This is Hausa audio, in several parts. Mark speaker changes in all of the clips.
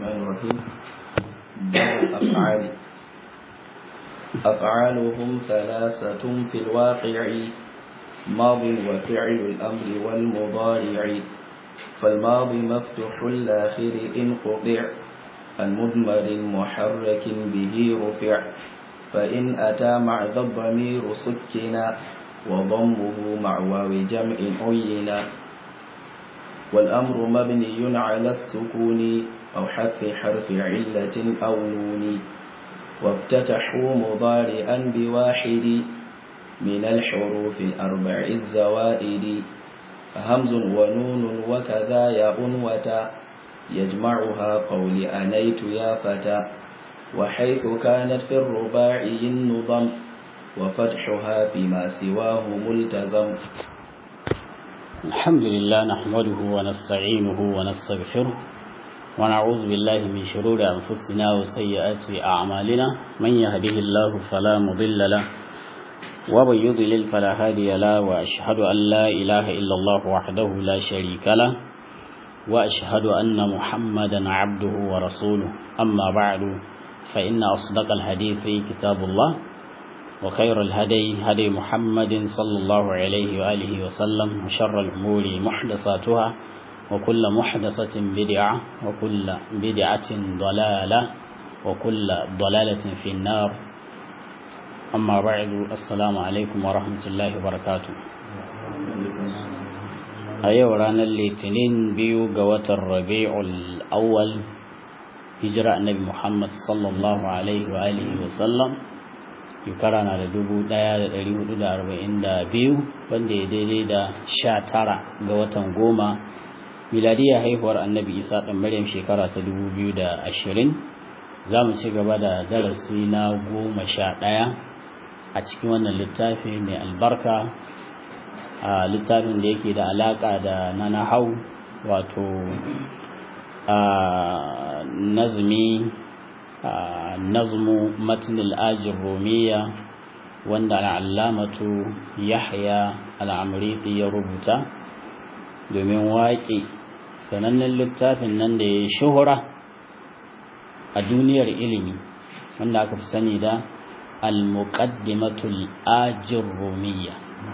Speaker 1: الرحمن الرحيم باب الأفعال أفعالهم ثلاثة في الواقع ماض وفعل الأمر والمضارع فالماضي مفتوح الآخر إن قطع المضمر محرك به رفع فإن أتى مع ذا الضمير سكنا وضمه مع واو جمع عينا والأمر مبني على السكون أو حذف حرف علة أو نون وافتتحوا مضارئا بواحد من الحروف الأربع الزوائد همز ونون وكذا ياء وتا يجمعها قول أنيت يا فتى وحيث كانت في الرباعي النظم وفتحها فيما سواه ملتزم
Speaker 2: الحمد لله نحمده ونستعينه ونستغفره ونعوذ بالله من شرور أنفسنا وسيئات أعمالنا من يهده الله فلا مضل له ومن يضلل فلا هادي له وأشهد أن لا إله إلا الله وحده لا شريك له وأشهد أن محمدا عبده ورسوله أما بعد فإن أصدق الحديث كتاب الله وخير الهدي هدي محمد صلى الله عليه وآله وسلم وشر الأمور محدثاتها وكل محدثة بدعة وكل بدعة ضلالة وكل ضلالة في النار أما بعد السلام عليكم ورحمة الله وبركاته أيوة رانا الاثنين بيو قوة الربيع الأول هجرة النبي محمد صلى الله عليه وآله وسلم shekara na da dubu ɗaya da ɗari hudu da arba'in da biyu wanda ya daidai da sha tara ga watan goma miladiyar haihuwar annabi isa ɗan maryam shekara ta dubu biyu da ashirin za mu ci gaba da darasi na goma sha ɗaya a cikin wannan littafi mai albarka a littafin da yake da alaƙa da na nahau wato a nazmi nazmu matn al-ajir rumiya wanda al'allamatu yahya al-amriti ya rubuta domin waƙe sanannen littafin nan da ya shuhura a duniyar ilimi wanda aka fi sani da al-muqaddimatul ajir rumiya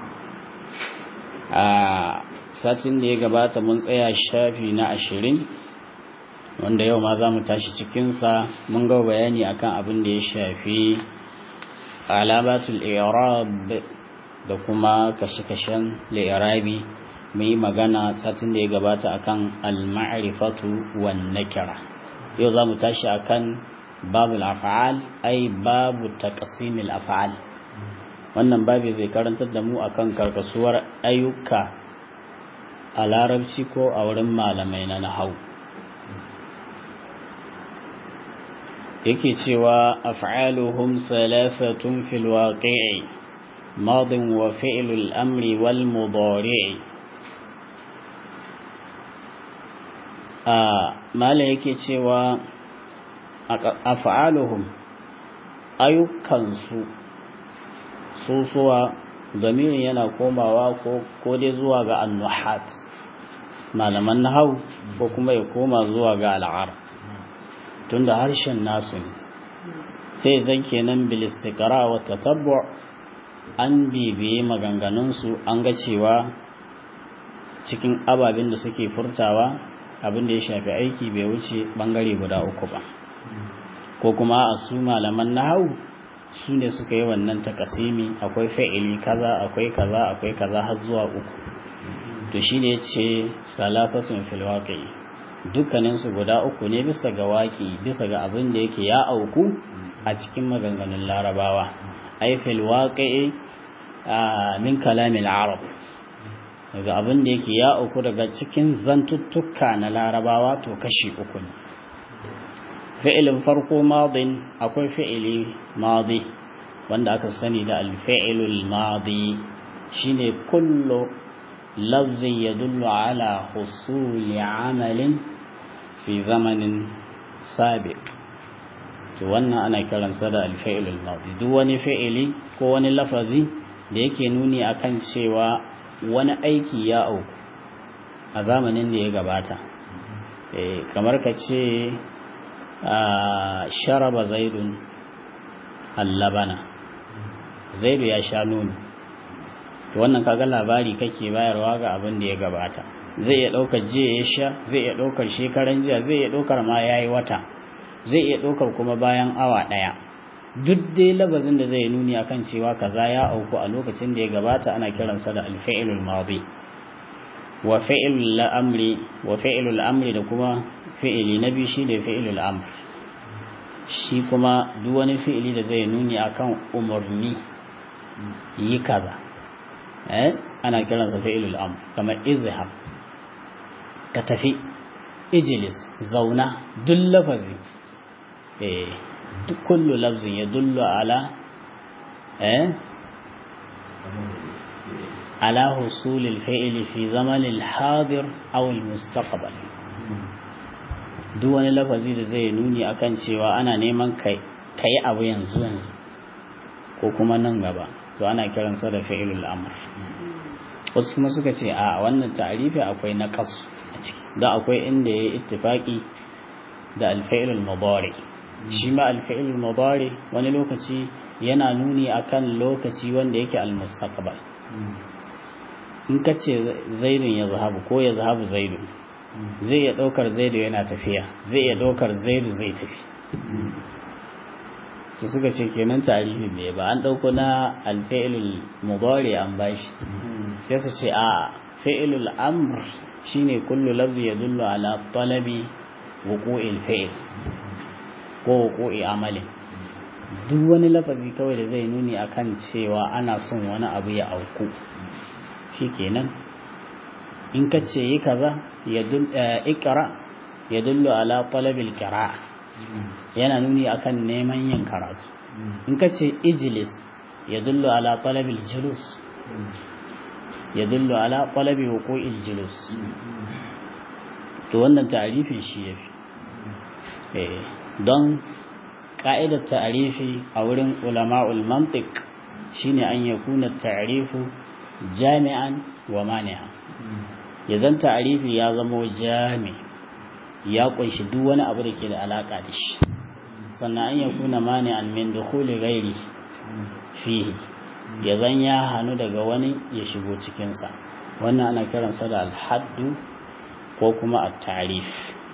Speaker 2: a satin da ya gabata mun tsaya shafi na ashirin wanda yau ma za mu tashi cikinsa mun ga bayani akan abin da ya shafi alamatul i'rab da kuma kashe-kashen li'irabi mun yi magana satin da ya gabata akan al-ma'rifatu wan nakira yau za mu tashi akan babul af'al ai babu taqsimil af'al wannan babi zai karantar da mu akan karkasuwar ayyuka a larabci ko a wurin malamai na nahau yake cewa af'aluhum thalathatun fil waqi'i madin wa fi'lul amri wal mudari'i a mala yake cewa af'aluhum ayyukansu susuwa zamirin yana komawa ko dai zuwa ga annuhat malaman nahau ko kuma ya koma zuwa ga al'arab tunda harshen nasu ne sai zan kenan bilistikara wa tatabbu an bibiye maganganunsu an ga cewa cikin ababen da suke furtawa abin da ya shafi aiki bai wuce bangare guda uku ba ko kuma a su malaman nahau su ne suka yi wannan takasimi akwai fa'ili kaza akwai kaza akwai kaza har zuwa uku to shine yace salasatun fil waqi'i dukkaninsu guda uku ne bisa ga waƙi bisa ga abin da yake ya auku a cikin maganganun larabawa aifil waƙi min kalamin arab daga abin da yake ya auku daga cikin zantuttuka na larabawa to kashi uku ne fi'ilin farko madin akwai fi'ili madi wanda aka sani da alfi'ilul madi shine kullu lafzin yadullu ala husuli amalin fi zamanin sabiq to wannan ana kiransa da alfi'ilul madi duk wani fi'ili ko wani lafazi da yake nuni akan cewa wani aiki ya auku a zamanin da ya gabata kamar ka ce sharaba zaidun allabana zaidu ya sha nono to wannan kaga labari kake bayarwa ga abin da ya gabata zai iya ɗaukar jiya ya sha zai iya ɗaukar shekaran jiya zai iya ɗaukar ma ya yi wata zai iya ɗaukar kuma bayan awa ɗaya duk dai labazin da zai nuni akan cewa kaza ya auku a lokacin da ya gabata ana kiransa da alfa'ilul madi wa fi'ilul amri wa fi'ilul amri da kuma fi'ili na biyu shine fi'ilul amr shi kuma duk wani fi'ili da zai nuni akan umarni yi kaza eh ana kiransa fi'ilul amr kamar izhab ka tafi ijlis zauna duk lafazi eh duk kullu lafzin ya dullu ala eh ala husul al-fi'l fi zaman al-hadir aw al-mustaqbal duk wani lafazi da zai nuni akan cewa ana neman kai kai abu yanzu yanzu ko kuma nan gaba to ana kiransa da fi'ilul amr wasu kuma suka ce a wannan ta'arifi akwai naqas a ciki da akwai inda yayi ittifaqi da al-fi'lul mudari shi ma al-fi'lul mudari wani lokaci yana nuni akan lokaci wanda yake al-mustaqbal in ka ce zaidun ya zahabu ko ya zahabu zaidun zai iya ɗaukar zaidu yana tafiya zai iya ɗaukar zaidu zai tafi su suka ce kenan tarihi bai ba an ɗauko na alfa'ilul mudari an bashi sai su ce a fa'ilul amr shine kullu lafzi yadullu ala talabi wuqu'il fa'il ko wuqu'i amalin duk wani lafazi kawai da zai nuni akan cewa ana son wani abu ya auku shikenan in ka ce yi kaza ikra ya dullu ala talabil qira'a yana nuni akan neman yin karatu in ka ce ijlis ya dullu ala talabil julus ya dullu ala talabi wuqu'il julus to wannan ta'arifin shi yafi eh don ka'idar ta'arifi a wurin ulama'ul mantiq shine an yakuna ta'rifu jami'an wa mani'a ya zan ta'arifi ya zamo jami ya kunshi duk wani abu da ke da alaka da shi sannan an yakuna mani'an min dukhuli ghairi fihi ya zan ya hanu daga wani ya shigo cikin sa wannan ana kiransa da al-haddu ko kuma at-ta'rif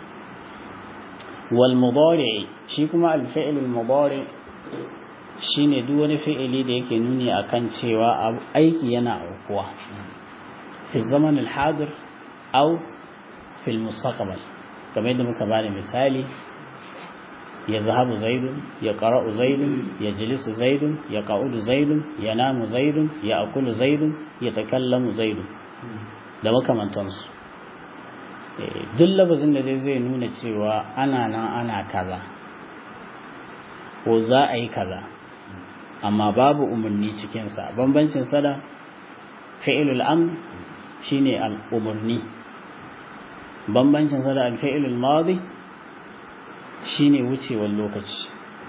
Speaker 2: wal mudari shi kuma al-fi'l al-mudari shine duk wani fi'ili da yake nuni akan cewa aiki yana aukuwa fi zaman al-hadir aw fi al-mustaqbal kamar yadda muka bada misali ya zahabu zaidun ya qara'u zaidun ya jilisu zaidun ya qa'udu zaidun ya namu zaidun ya akulu zaidun ya takallamu zaidun da makamantansu duk labazin da zai nuna cewa ana nan ana kaza ko za a yi kaza amma babu umarni cikinsa bambancin sada fi'ilul amr shine al'umarni bambancin sada al-fi'ilul madi shine wucewar lokaci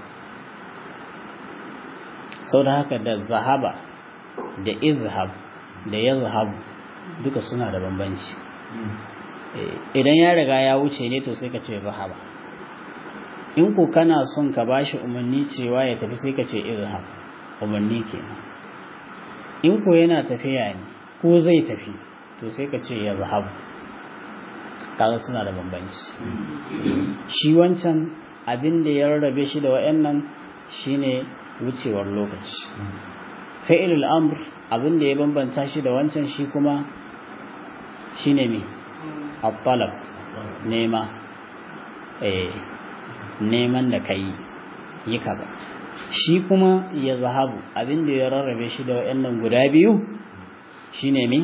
Speaker 2: sau da haka da zahaba da izhab da yazhab duka suna da bambanci idan ya riga ya wuce ne to sai ka ce zahaba in ku kana son ka bashi umarni cewa ya tafi sai ka ce izhab umarni kenan in ku yana tafiya ne ko zai tafi to sai ka ce ya zahabu kaga suna da bambanci shi wancan abin da ya rarrabe shi da wayannan shine wucewar lokaci fa'ilul amr abin da ya bambanta shi da wancan shi kuma shine me at-talab nema eh neman da kai yi kaza shi kuma ya zahabu abin da ya rarrabe shi da wayannan guda biyu shine me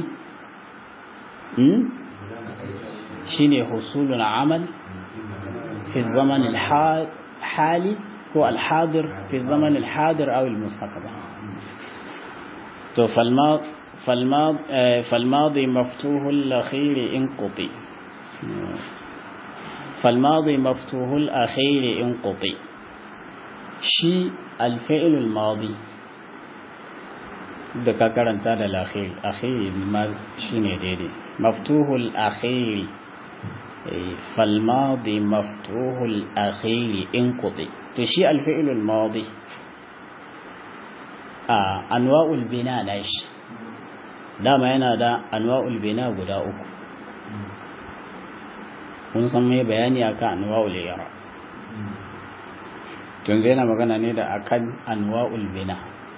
Speaker 2: shine husulul amal fi zaman al-hali ko al-hadir fi zaman al-hadir aw al-mustaqbal to فالماضي مفتوح الأخير انقطي فالماضي مفتوح الأخير انقطي شي الفعل الماضي da ka karanta da lakhir akhiri ma shine daidai maftuhul akhiri falmadi maftuhul akhiri in kuɗi to shi alfi'ilul madi a anwa'ul bina na shi dama yana da anwa'ul bina guda uku kun san mai bayani akan anwa'ul yara yanzu yana magana ne da akan anwa'ul bina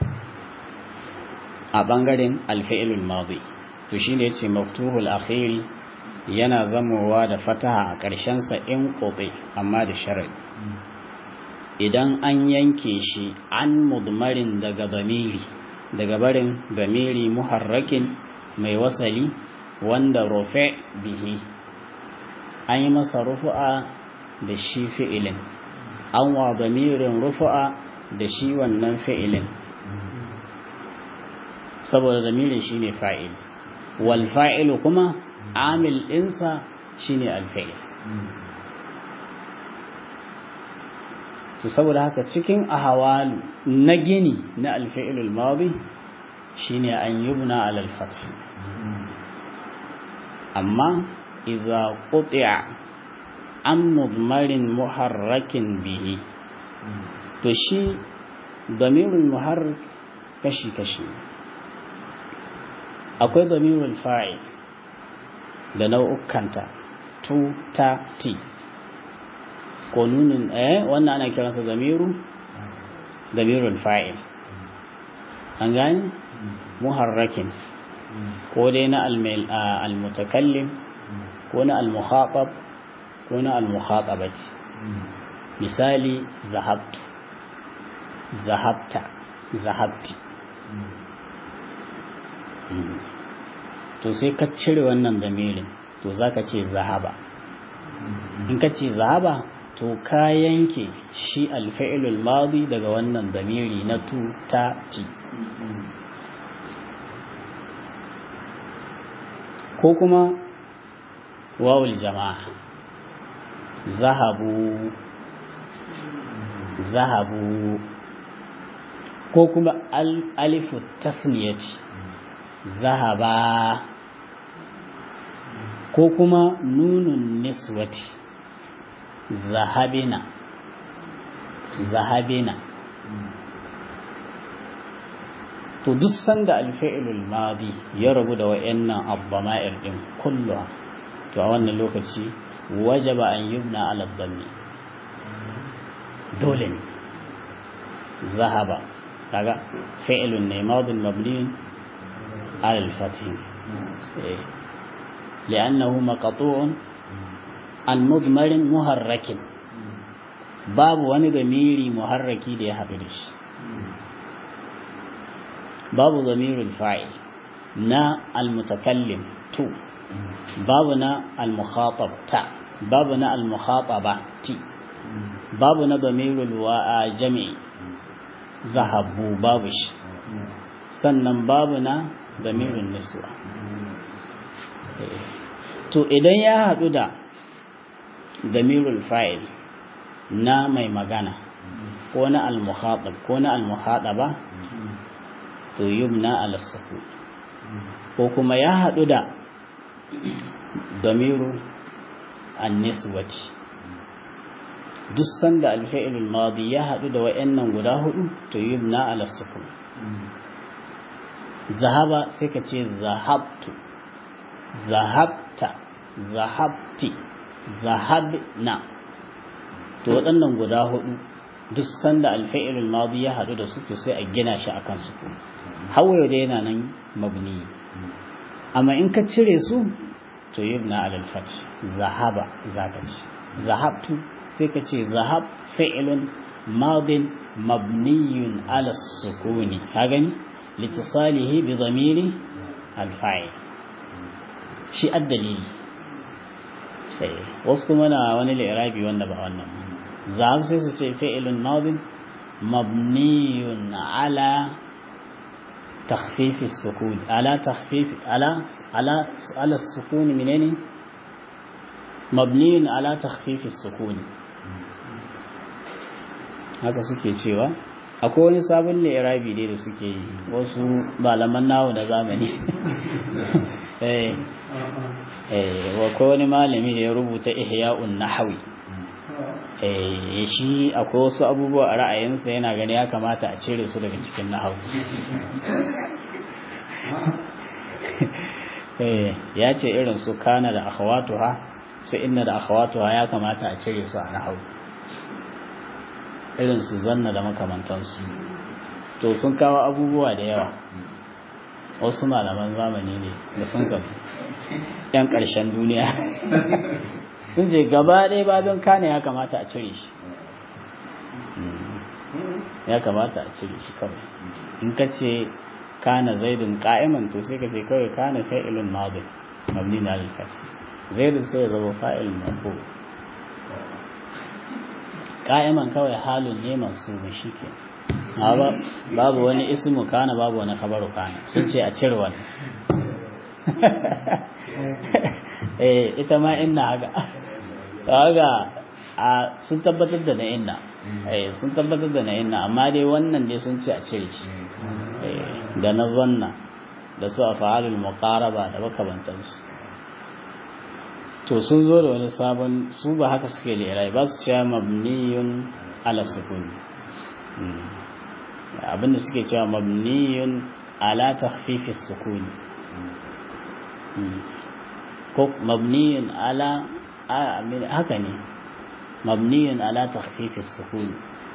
Speaker 2: a bangaren alfi'ilul madi to shine yace maftuhul akhiri yana zamowa da fataha a ƙarshen sa in qobi amma da sharadi idan an yanke shi an mudmarin daga bamiri daga barin bamiri muharrakin mai wasali wanda rufe bihi an yi masa rufu'a da shi fi'ilin an wa bamirin rufu'a da shi wannan fi'ilin saboda zamirin shi ne fa'il wal fa'ilu kuma amil ɗinsa shi ne alfa'il to saboda haka cikin ahawalu na gini na alfa'ilul madi shi ne an yubna alal fath amma iza quti'a an mudmarin muharrakin bihi to shi damirul muharrak kashi-kashi akwai damirul fa'il da nau'ukanta tu ta ti ko nunin eh wannan ana kiransa damiru damirul fa'il an gani muharrakin ko dai na al-mutakallim ko na al-mukhatab ko na al-mukhatabati misali zahabtu zahabta zahabti to sai ka cire wannan damirin to zaka ce zahaba in ka ce zahaba to ka yanke shi alfa'ilul madi daga wannan damiri na tu ta ti ko kuma wawul jama'a zahabu zahabu ko kuma alifu tasniyati zahaba ko kuma nunun niswati zahabina zahabina to duk sanda alfa'ilul madi ya rabu da wayannan abbama'ir din kulluha to a wannan lokaci wajaba an yubna ala dhammi dole ne zahaba kaga fi'lun ne madin mabni ala al-fath لأنه مقطوع عن مضمر محرك باب wani zamiri muharraki da ya haɗu da shi babu zamirin fa'il na almutakallim tu babu na almukhatab ta babu na almukhataba ti babu na zamirul wa'a jami'i zahabu babu shi sannan babu na zamirin niswa to idan ya haɗu da damirul fa'il na mai magana ko na al-mukhatab ko na al-mukhadaba to yubna ala sukun ko kuma ya haɗu da damiru an-niswati duk sanda al-fi'lul madi ya haɗu da wayannan guda hudu to yubna ala sukun zahaba sai ka ce zahabtu zahabta zahabti zahabna to waɗannan guda hudu duk sanda alfa'ilul madi ya haɗu da su to sai a gina shi akan su hawaye da yana nan mabni amma in ka cire su to yubna alal fath zahaba zaka ce zahabtu sai ka ce zahab fi'lun madin mabniyun ala sukuni ka gani litisalihi bi dhamiri al-fa'il shi addalili sai wasu kuma na wani lirabi wanda ba wannan za sai su ce fi'ilun madin mabniyun ala تخفيف السكون على تخفيف على على على السكون منين مبني على تخفيف السكون haka suke cewa akwai wani sabon li'irabi ne da suke yi wasu malaman nawo da zamani eh eh wa ko wani malami da ya rubuta ihya'un nahwi eh shi akwai wasu abubuwa a ra'ayinsa yana gani ya kamata a cire su daga cikin nahwu eh ya ce irin su kana da akhawatuha su inna da akhawatuha ya kamata a cire su a nahwu irin su zanna da makamantansu to sun kawo abubuwa da yawa wasu malaman zamani ne da sun gabu yan ƙarshen duniya sun je gaba ɗaya babin kane ya kamata a cire shi ya kamata a cire shi kawai in ka ce kana zaidun ka'iman to sai ka ce kawai kana fa'ilun madin mabni na alfat zaidun sai ya zama fa'ilun marfu ka'iman kawai halin ne masu shi ke babu wani ismu kana babu wani kabaru kana sun ce a cire wani eh ita ma inna haka haka a sun tabbatar da na inna eh sun tabbatar da na inna amma dai wannan dai sun ce a cire shi da na zanna da su a fa'alul muqaraba da makamantansu to sun zo da wani sabon su ba haka suke lirai ba su cewa mabniyun ala sukuni abinda suke cewa mabniyun ala takhfifi sukuni ko mabniyun ala haka ne mabniyun ala takhfifi sukuni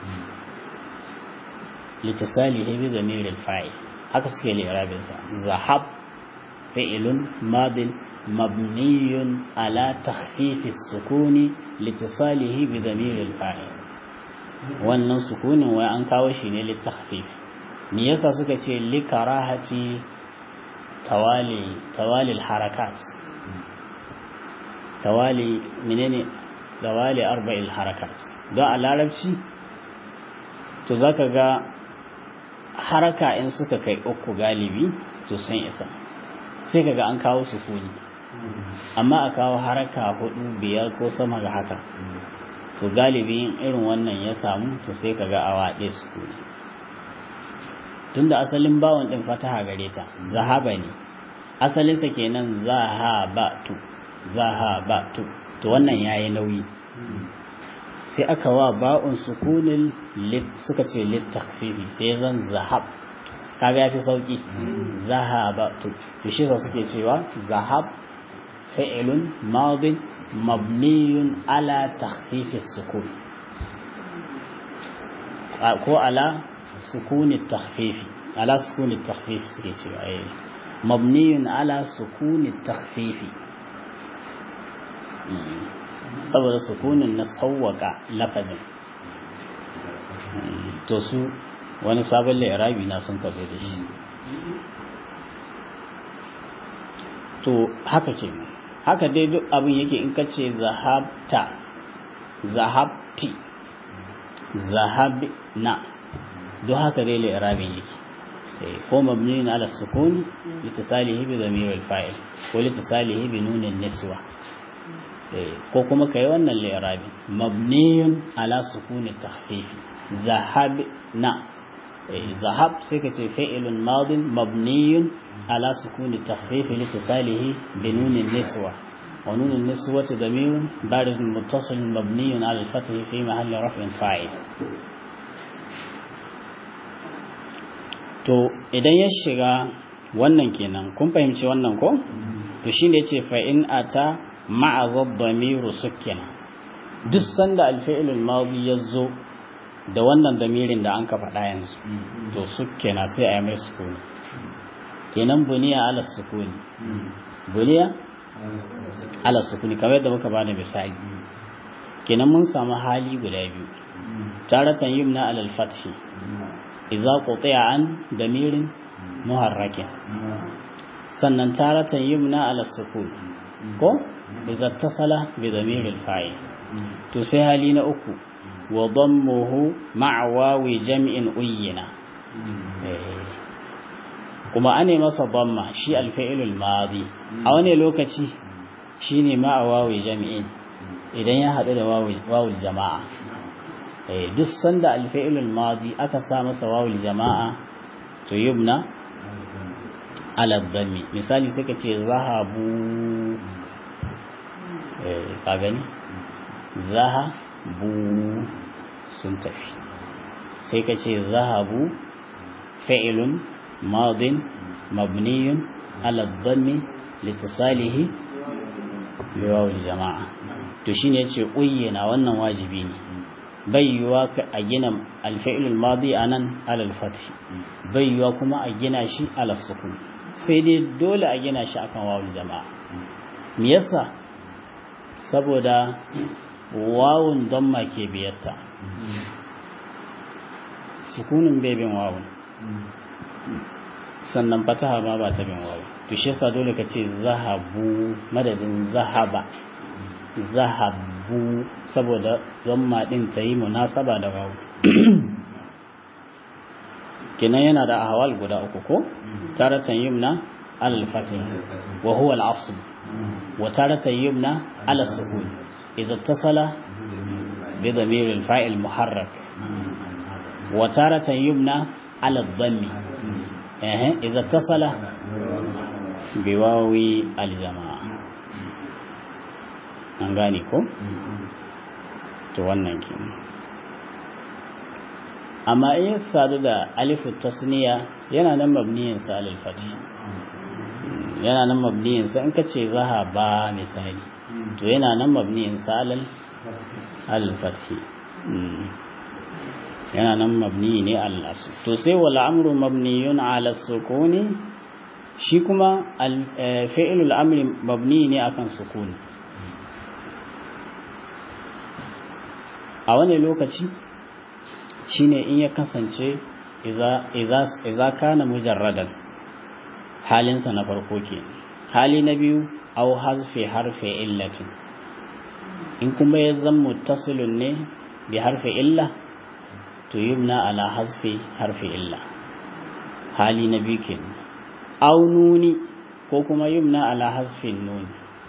Speaker 2: litasalihi bi damir al-fa'il haka suke li'rabin sa zahab fi'lun madin mabniyun ala takhfifi sukuni litasalihi bi damir al-fa'il wannan sukunin wai an kawo shi ne litakhfif me yasa suka ce li karahati tawali tawali al-harakat tawali menene tawali arba'il harakat don a larabci to zaka ga haraka in suka kai uku galibi to sun isa sai kaga an kawo sukuni amma a kawo haraka hudu biyar ko sama ga haka to galibi in irin wannan ya samu to sai kaga awa ɗaya sukuni tunda asalin bawon ɗin fataha gare ta zahaba ne asalinsa kenan zahabatu zahabatu to wannan yayi nauyi sai aka wa ba'un sukunin suka ce littafifi sai zan zahab kaga yafi sauki zahabatu to shi suke cewa zahab fi'lun madin mabniyun ala takhfifi sukun ko ala sukuni takhfifi ala sukuni takhfifi suke cewa eh mabniyun ala sukuni takhfifi saboda sukunin na sauwaka lafazin to su wani sabon lairabi na sun kazo da shi to haka ke haka dai duk abin yake in ka ce zahabta zahabti zahabna duk haka dai lairabin yake ko mabniyin ala sukuni litasalihi bi zamir al-fa'il ko litasalihi bi nun niswa ko kuma kai wannan li'rabi mabniyun ala sukuni takhfifi zahab na zahab sai ka ce fi'ilun madin mabniyun ala sukuni takhfifi litisalihi bi nunin niswa wa nunin niswa damirun barid muttasil mabniyun ala al-fath fi mahalli raf'in fa'il to idan ya shiga wannan kenan kun fahimci wannan ko to shine yace fa in ata ma'a damiru sukkina duk sanda alfi'ilul madi yazo da wannan damirin da an ka faɗa yanzu to sukkina sai a yi mai sukuni kenan buniya ala sukuni buniya ala sukuni kamar yadda muka bada misali kenan mun samu hali guda biyu taratan yumna ala al-fathi idza qutiya an damirin muharrakin sannan taratan yumna ala sukuni ko إذا اتصل بضمير الفاعل تسهل نأك وضمه مع واو جمع أينا kuma ane masa damma shi alfa'ilul madi a wani lokaci shine ma wawi jami'in idan ya haɗu da wawul jama'a duk sanda alfa'ilul madi aka sa masa wawul jama'a to yubna ala dhammi misali sai ka ce zahabu eh ka gani zahabu sun tafi sai ka ce zahabu fi'lun madin mabniyun ala dhammi litisalihi biwaw jama'a to shine yace uyyana wannan wajibi ne bai yiwa a gina alfa'il al-madi anan ala al-fath bai yiwa kuma a gina shi ala sukun sai dai dole a gina shi akan wawul jama'a me yasa saboda wawun damma ke biyarta sukunin bai bin wawun sannan fataha ma ba ta bin wawun to shi yasa dole ka ce zahabu madadin zahaba zahabu saboda zamma din ta yi munasaba da wawu kenan yana da ahwal guda uku ko taratan yumna al fatih wa huwa al asl wa taratan yumna ala sukun idza ittasala bi dhamir al fa'il muharrak wa taratan yumna ala dhammi eh idza ittasala bi wawi al jamaa an gane ko to wannan ke amma in ya sadu da alifu tasniya yana nan mabniyin sa alal fati yana nan mabniyin sa in ka ce zahaba misali to yana nan mabniyin sa alal alal fati yana nan mabni ne al asl to sai wal amru mabniyun ala sukuni shi kuma fi'lul amri mabni ne akan sukuni a wani lokaci shine in ya kasance iza kana mujarradan halinsa na farko ke hali na biyu au harfe harfe illatin in kuma ya zan muttasilun ne bi harfe illa to yumna ala hasfe harfe illa hali na biyu ke au nuni ko kuma yumna ala hasfin nuni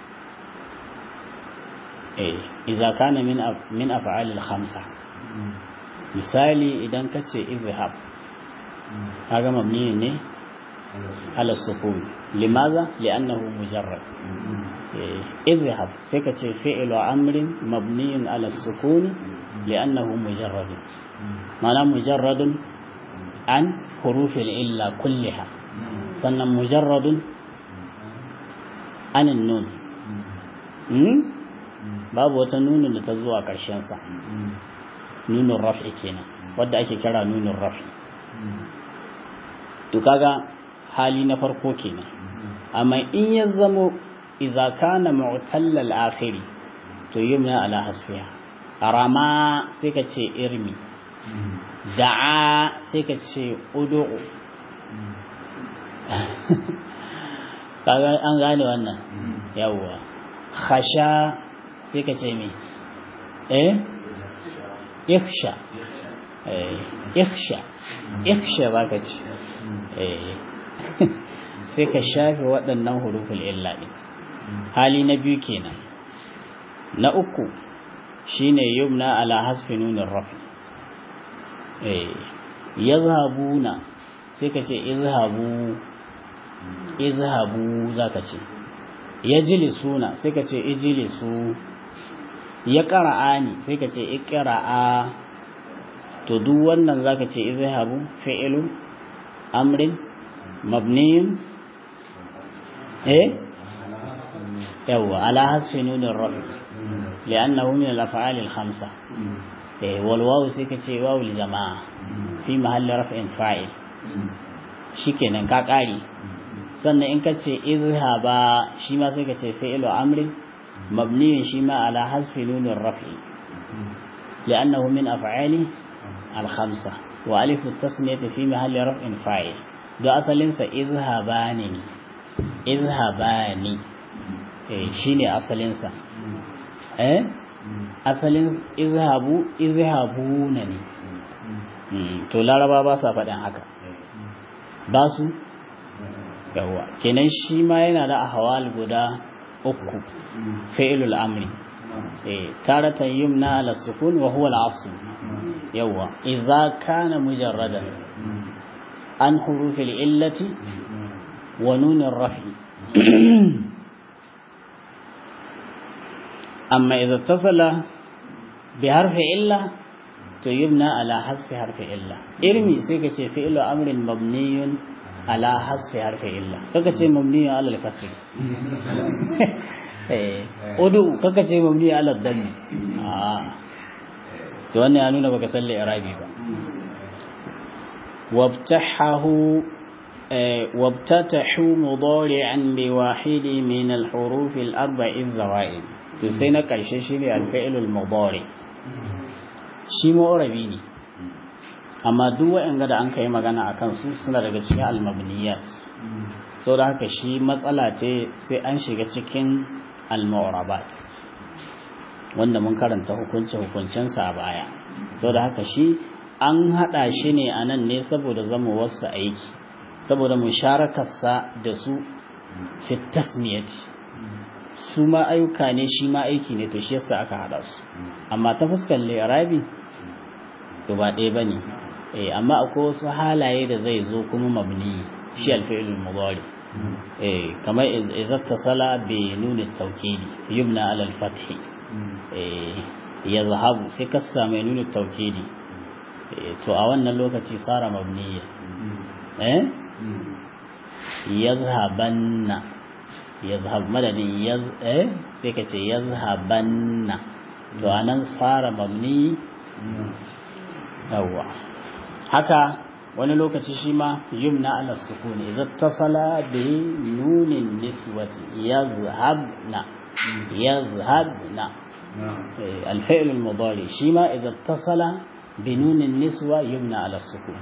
Speaker 2: eh iza kana min min af'alil khamsa misali idan kace izhab kaga mabni ne ala sukun limaza li'annahu mujarrad izhab sai kace fi'lu amrin mabniun ala sukun li'annahu mujarrad mana mujarradun an hurufil illa kulliha sannan mujarradun an nun babu wata nunin da ta zuwa sa nunin raf'i kenan wadda ake kira nunin raf'i to kaga hali na farko kenan amma in ya zamo idza kana mu'tallal akhiri to yumna ala hasfiha rama sai ka ce irmi da'a sai ka ce ud'u kaga an gane wannan yawwa khasha sai ka ce me eh ikhsha eh ikhsha ikhsha baka ce eh sai ka shafe waɗannan huruful illa din hali na biyu kenan na uku shine yumna ala hasfi nunin rafi eh yazhabuna sai ka ce izhabu izhabu zaka ce yajlisuna sai ka ce ijlisu ya qara'ani sai ka ce iqra'a to duk wannan zaka ce izhabu fi'lu amrin mabniyun eh yawa ala hasfi nunir rafi لأنه من الأفعال الخمسة والواو سيكتي واو الجماعة في محل رفع فاعل shikenan ka ƙari sannan in ka ce izhaba shi ma sai ka ce fi'lu amrin mabniyun shi ma ala hasfi nunin raf'i li'annahu min af'ali al-khamsa wa alifu tasniyati fi mahalli raf'in fa'il da asalin sa izhabani izhabani eh shine asalin sa eh asalin izhabu izhabuna ne to laraba ba sa faɗin haka ba su yawa kenan shi ma yana da ahwal guda uku fi'lul amri eh taratan yumna ala sukun wa huwa al-asl yawa idza kana mujarradan an hurufil illati wa nunin rafi amma idan tasala bi harfi illa to yubna ala hasfi harfi illa irmi sai ka ce fi'lu amrin mabniyun ala hasfi harfi illa kaka ce mabniyun ala al-kasr eh udu kaka ce mabniyun ala dhammi ah to wannan ya nuna baka san irabi ba wabtahahu wabtatahu mudari'an bi wahidi min al-huruf al-arba'i az-zawaid to sai na karshe shine al-fi'l al-mudari shi ma'urabi ne amma duk waɗanda da an kai magana a kansu suna daga cikin almabniyat sau da haka shi matsala ce sai an shiga cikin alma'urabat wanda mun karanta hukunce-hukuncensa a baya sau da haka shi an haɗa shi ne a nan ne saboda zama wasu aiki saboda musharakarsa da su fitasmiyati su ma ayyuka ne shi ma aiki ne to shi yasa aka haɗa su amma ta fuskar lirabi to ba ɗaya bane eh amma akwai wasu halaye da zai zo kuma mabni shi alfi'lul mudari eh kamar idza tasala bi nun at-tawkidi yubna ala al-fath eh yazhabu sai ka samu nun at-tawkidi to a wannan lokaci sara mabniya eh yazhabanna yazhab madadin yaz eh sai ka ce yazhabanna to anan fara mabni yawa haka wani lokaci shi ma yumna ala sukuni idza tasala bi nunin niswati yazhabna yazhabna الفعل المضارع شيما إذا اتصل بنون النسوة يبنى على السكون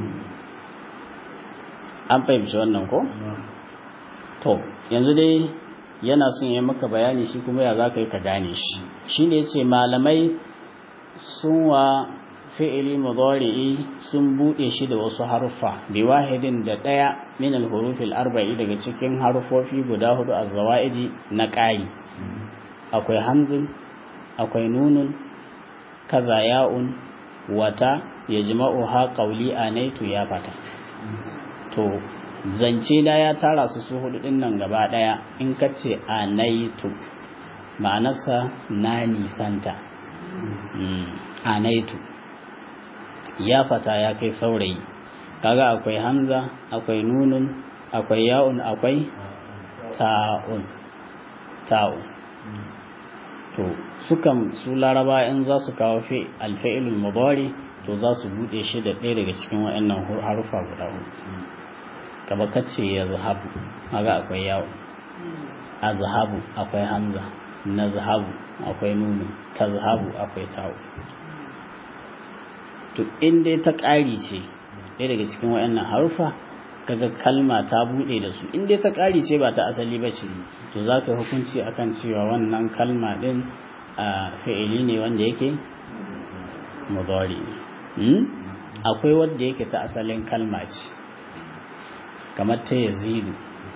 Speaker 2: an fahimci wannan ko? to yanzu dai yana son ya maka bayani shi kuma ya za ka yi ka gane shi shi ne ce malamai sun wa fi'ili mudari'i sun buɗe shi da wasu haruffa bi wahidin da ɗaya min al-hurufil arba'i daga cikin harufofi guda hudu a zawaidi na ƙari akwai hamzin akwai nunun kaza ya'un wata yajma'u ha qawli anaitu ya fata to zance da ya tara su su hudu din nan gaba daya in ka ce anaitu ma'anarsa na nisanta anaitu ya fata ya kai saurayi kaga akwai hamza akwai nunun akwai ya'un akwai ta'un ta'un to sukan su laraba in za su kawo fi alfa'ilul mudari to za su bude shi da ɗaya daga cikin waɗannan harufa guda hudu kaba kace ya zahabu kaga akwai yawo a zahabu akwai hamza na zahabu akwai nunu ta zahabu akwai tawo to in dai ta ƙari ce ɗaya daga cikin waɗannan harufa kaga kalma ta buɗe da su in dai ta ƙari ce ba ta asali ba ce to za ka hukunci akan cewa wannan kalma ɗin a fi'ili ne wanda yake mudari akwai wanda yake ta asalin kalma ce kamar ta yazidu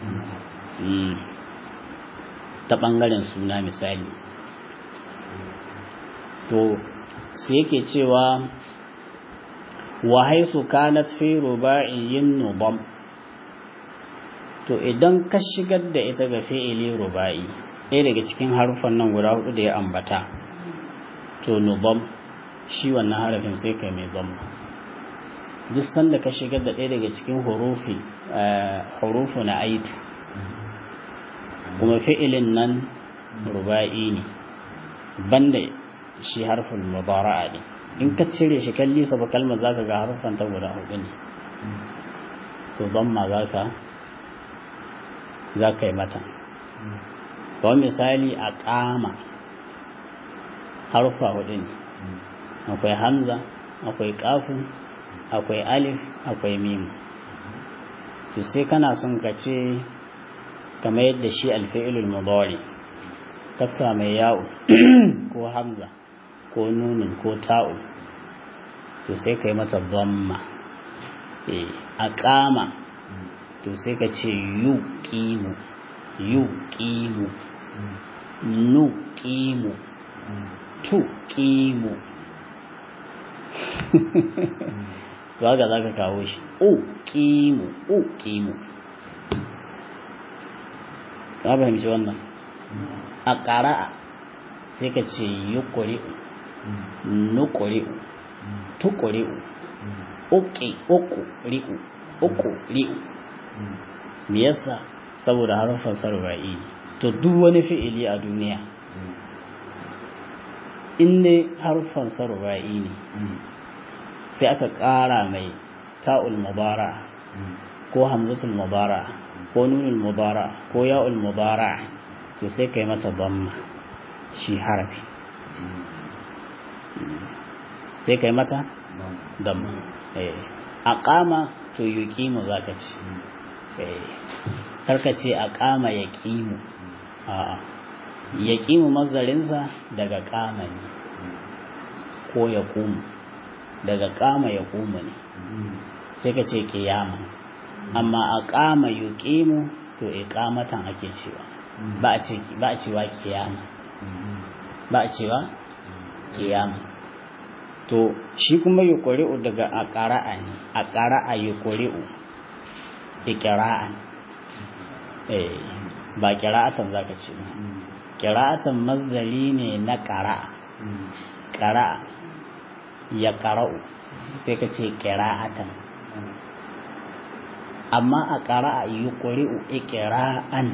Speaker 2: ta ɓangaren suna misali to sai yake cewa wa haisu kanat fi ruba'iyyin nubam to idan ka shigar da ita ga fi'ili ruba'i ɗaya daga cikin harufan nan guda hudu da ya ambata to nubam shi wannan harafin sai kai mai zamma duk sanda ka shigar da ɗaya daga cikin hurufi hurufu na aitu kuma fi'ilin nan ruba'i ne banda shi harfin mubara'a ne in ka cire shi kalli sa ba kalmar zaka ga harfan ta guda hudu ne to zamma zaka zaka yi mata kawai misali a kama harfa hudu ne akwai hamza akwai kafin akwai alif akwai mim to sai kana son ka ce kamar yadda shi alfi'ilul mudari ka mai yawo ko hamza ko nunin ko ta'u to sai ka yi mata dhamma a kama to sai ka ce yu qimu yu qimu nu qimu tu qimu za ka za ka kawo shi u ƙimu u ƙimu ka fahimci wannan a ƙara'a sai ka ce yi ƙuri'u nuƙuri'u tuƙuri'u uƙi uku ri'u uku ri'u me yasa saboda harafin sarra'i to duk wani fi'ili a duniya in ne harfan sarra'i ne sai aka ƙara mai ta'ul mubara ko hamzatul mubara ko nunul mubara ko ya'ul mubara to sai kai mata damma shi harafi sai kai mata damma eh aqama to yuqimu zaka ce eh karka ce aqama yaqimu a'a yaqimu mazarinsa daga qama ne ko yaqumu daga qama yaqumu ne sai ka ce qiyama amma aqama yuqimu to iqamatan ake cewa ba a ce ba a cewa qiyama ba a cewa qiyama to shi kuma yuqri'u daga aqra'a ne aqra'a yuqri'u iqra'an eh ba qira'atan zaka ce ba qira'atan mazdari ne na qara'a qara'a ya qara'u sai ka ce qira'atan amma a qara'a yuqri'u iqra'an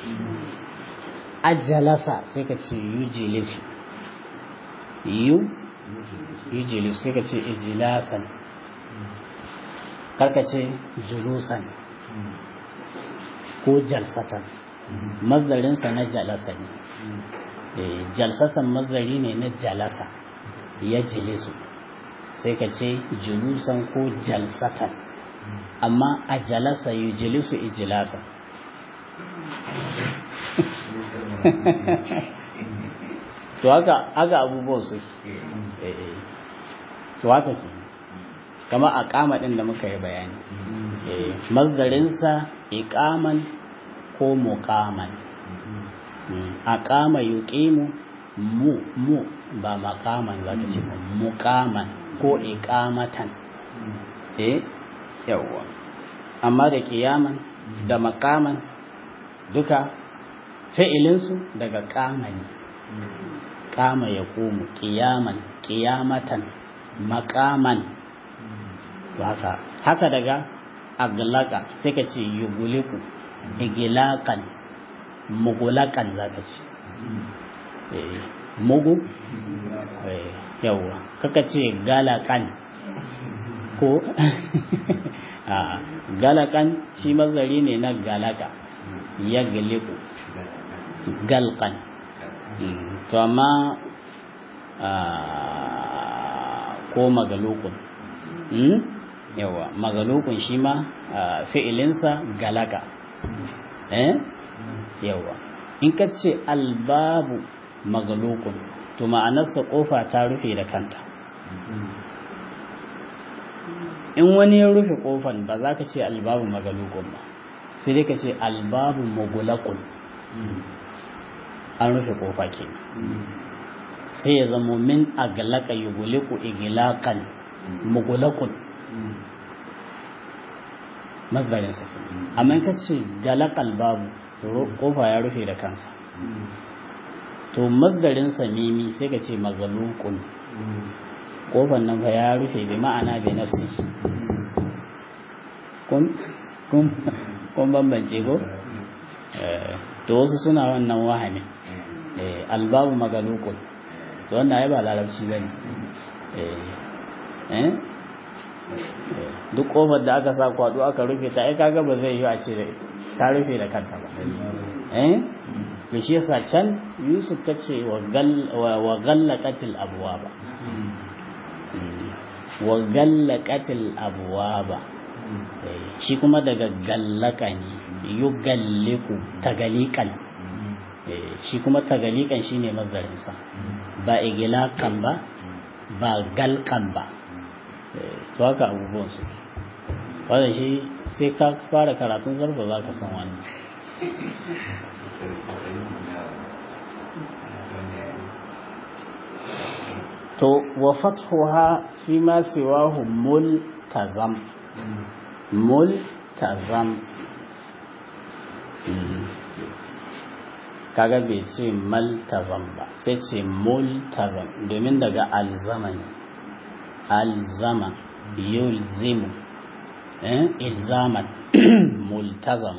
Speaker 2: ajalasa sai ka ce yujlisu yu yujlisu sai ka ce ijlasan karka ce julusan ko jalsatan mazarinsa na jalasa ne jalsatan mazari ne na jalasa ya jilisu sai ka ce julusan ko jalsatan amma a jalasa yi jilisu ijilasa to haka haka abubuwan su to haka ke kama a kama ɗin da muka yi bayani mazdarinsa iƙaman ko muƙaman a ƙama yuƙimu mu mu ba maƙaman za ka ce ba muƙaman ko iƙamatan eh yawwa amma da ƙiyaman da maƙaman duka fi'ilinsu daga ƙama ne ƙama ya ƙomu ƙiyaman ƙiyamatan maƙaman haka haka daga aglaka sai ka ce yuguliku igilakan mugulakan za ka ce mugu yawwa kaka ce galakan ko galakan shi mazari ne na galaka ya giliku galkan to amma ko magalukun yawa magalukun shi ma fi'ilinsa galaka eh yawa in ka ce albabu magalukun to ma'anarsa kofa ta rufe da kanta in wani ya rufe kofan ba za ka ce albabu magalukun ba sai dai ka ce albabu magulakun an rufe kofa ke sai ya zamo min agalaka yuguliku igilakan mugulakun mazarin sa amma ka ce galakal babu kofa ya rufe da kansa to mazdarin sa mimi sai ka ce magalukun kofan nan fa ya rufe bi ma'ana bi nafsi kun kun kun bambance ko to wasu suna wannan wahami albabu magalukun to wannan ai ba larabci bane eh duk kofar da aka sa kwado aka rufe ta ai kaga ba zai yi a ce ta rufe da kanta ba eh to shi yasa can Yusuf ta ce wa wa ghallaqatil abwaba wa ghallaqatil abwaba shi kuma daga gallaka ne yugalliku tagalikan shi kuma tagalikan shine mazarin sa ba igilakan ba ba galkan ba to haka abubuwan su wanda shi sai ka fara karatun zarfa za ka san wannan to wa fathuha fi ma siwahu multazam multazam kaga bai ce maltazam ba sai ce multazam domin daga alzama ne alzama yulzimu eh ilzaman multazam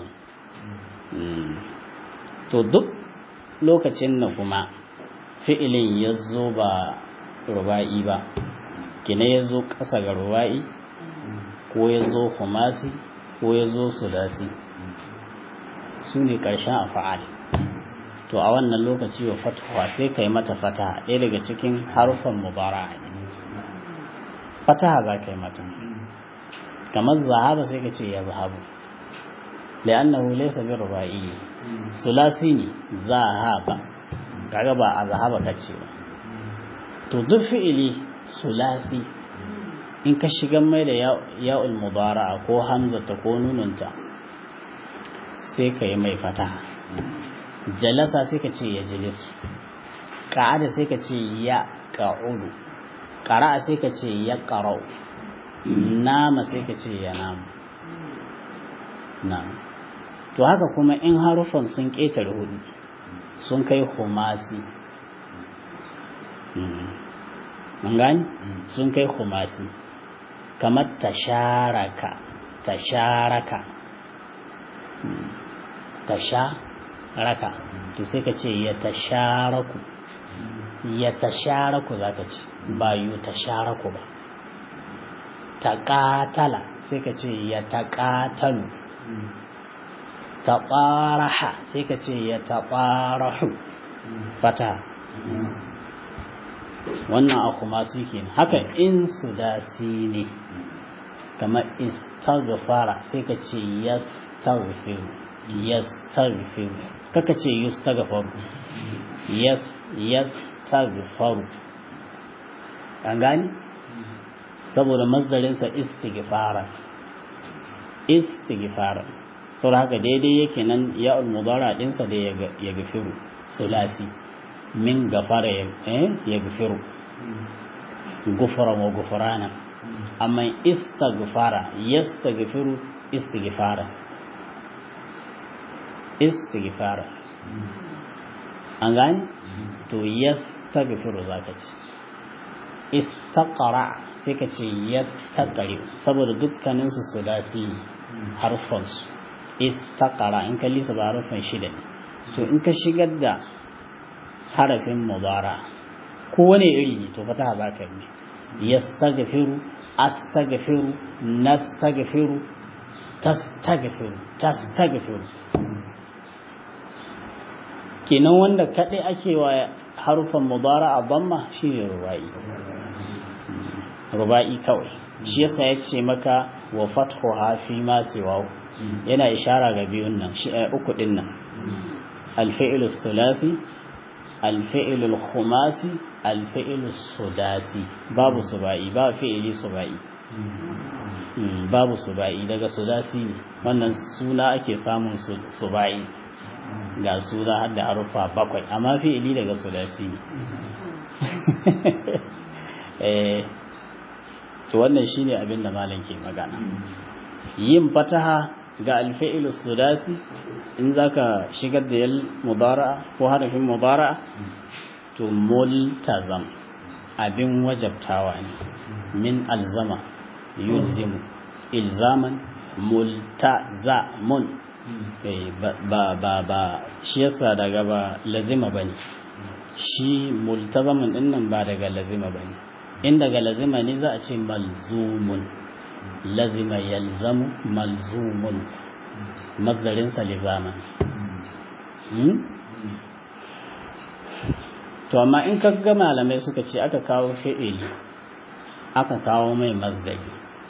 Speaker 2: to duk lokacin da kuma fi'ilin ya zo ba ruba'i ba kina ya zo ƙasa ga ruba'i ko ya zo humasi ko ya zo sudasi su ne ƙarshen afa'al to a wannan lokaci wa fatuwa sai ka yi mata fataha ɗaya daga cikin harufan mubara ne fataha za ka yi mata kamar zahaba sai ka ce ya zahabu li'annahu laysa bi ruba'i sulasi ne zahaba kaga ba a zahaba kace ba to duk fi'ili sulasi in ka shiga mai da ya'ul mudara'a ko hamzata ko nununta sai ka yi mai fataha jalasa sai ka ce ya jilisu ƙa'ada sai ka ce ya ƙa'udu ƙara'a sai ka ce ya ƙarau nama sai ka ce ya nama na to haka kuma in harufan sun ƙetare hudu sun kai humasi mun gani sun kai humasi kamar tasharaka tasharaka tasharaka to sai ka ce ya tasharaku ya tasharaku za ka ce ba yu tasharaku ba taƙatala sai ka ce ya taƙatalu taɓaraha sai ka ce ya taɓarahu fata wannan a kuma su ke haka in su dasi ne kamar istaghfara sai ka ce yastaghfiru yastaghfiru kaka ce yustaghfaru yas yastaghfaru an gani saboda mazdarinsa istighfara istighfara saboda haka daidai yake nan ya mudara dinsa da ya gafiru sulasi min gafara ya gafiru gufara wa gufurana amma istighfara yastaghfiru istighfara istighfara an gani to yastaghfiru zaka ce istaqra sai ka ce yastaqri saboda dukkanin su sulasi harfan su istaqra in ka lisa ba harfan shida ne to in ka shigar da harafin mudara kowane iri ne to fataha za ka yi yastaghfiru astaghfiru nastaghfiru tastaghfiru tastaghfiru kenan wanda kadai ake wa harufan mudara a bamma shine rubai rubai kawai shi yasa ya ce maka wa fathuha fi ma siwa yana ishara ga biyun nan shi uku din nan al-fi'l thulathi al-fi'l al-khumasi al-fi'l sudasi babu subai ba fi'ili subai babu subai daga sudasi ne wannan suna ake samun subai ga suna har da harufa bakwai amma fi'ili daga sudasi ne to wannan shine abin da malam ke magana yin fataha ga alfi'il sudasi in zaka shigar da yal mudara'a ko harafin mudara'a to multazam abin wajabtawa ne min alzama yulzimu ilzaman multazamun ba ba ba shi yasa daga ba lazima bane shi multazamun dinnan ba daga lazima bane in daga lazima ne za a ce malzumun lazima yalzamu malzumun mazdarinsa lizaman to amma in ka ga malamai suka ce aka kawo fi'ili aka kawo mai masdari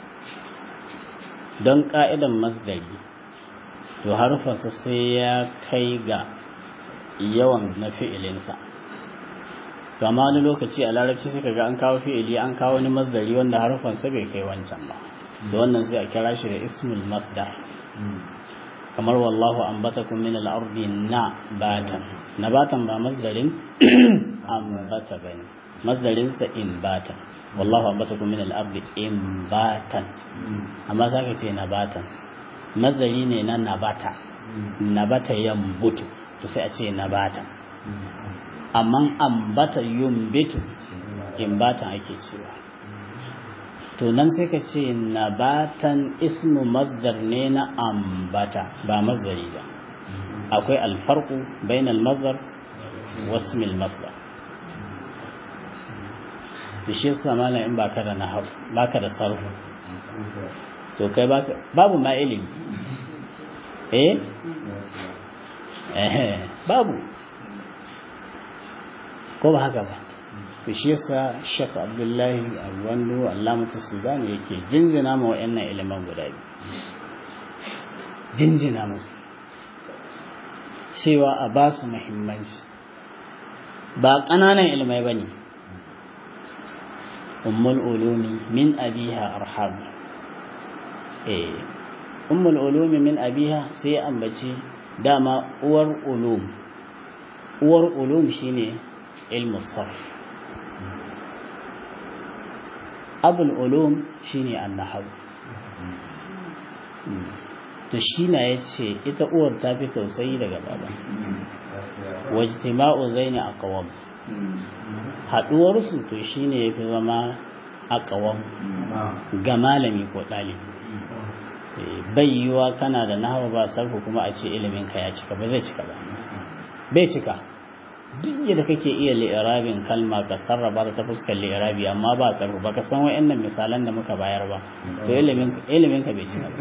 Speaker 2: don ka'idan masdari to harfarsa sai ya kai ga yawan na fi'ilinsa to amma wani lokaci a larabci sai kaga an kawo fi'ili an kawo wani masdari wanda harfansa bai kai wancan ba da wannan sai a kira shi da ismul masdar kamar wallahu ambatakum min al-ardi nabatan nabatan ba masdarin ambata bane masdarin sa inbatan wallahu ambatakum min al-ardi inbatan amma zaka ce nabatan masdari ne na nabata nabata yambutu to sai a ce nabata amma ambata yumbitu imbatan ake cewa to nan sai ka ce nabatan ismu masdar ne na ambata ba masdari ba akwai alfarku bainal masdar wasmil masdar da shi yasa malam in baka da nahar baka da sarfu to kai baka babu ma ilimi eh eh babu ko ba haka ba da shi yasa Sheikh Abdullahi Arwando Allamatu Sudani yake jinjina ma wayannan ilimin guda biyu jinjina musu cewa a ba su muhimmanci ba ƙananan ilmai ba ne ummul ulumi min abiha arham eh ummul ulumi min abiha sai ambaci dama uwar ulum uwar ulum shine ilmu sarf abul ulum shine annahaw to shi na yace ita uwar ta fi tausayi daga baba wajtima'u zaini aqwam haduwar su to shine yafi zama aqwam ga malami ko dalibi bai yiwa kana da nahwa ba sarfu kuma a ce ilimin ka ya cika ba zai cika ba bai cika duk yadda kake iya li'irabin kalma ka sarrafa ta fuskar li'irabi amma ba sarfu ba ka san wa'annan misalan da muka bayar ba to ilimin ka bai cika ba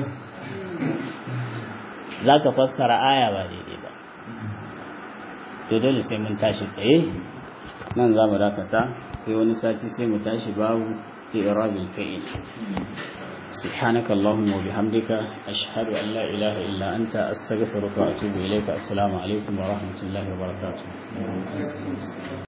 Speaker 2: za ka fassara aya ba daidai ba to dole sai mun tashi tsaye nan za mu dakata sai wani sati sai mu tashi babu li'irabil fi'il سبحانك اللهم وبحمدك أشهد أن لا إله إلا أنت أستغفرك وأتوب إليك السلام عليكم ورحمة الله وبركاته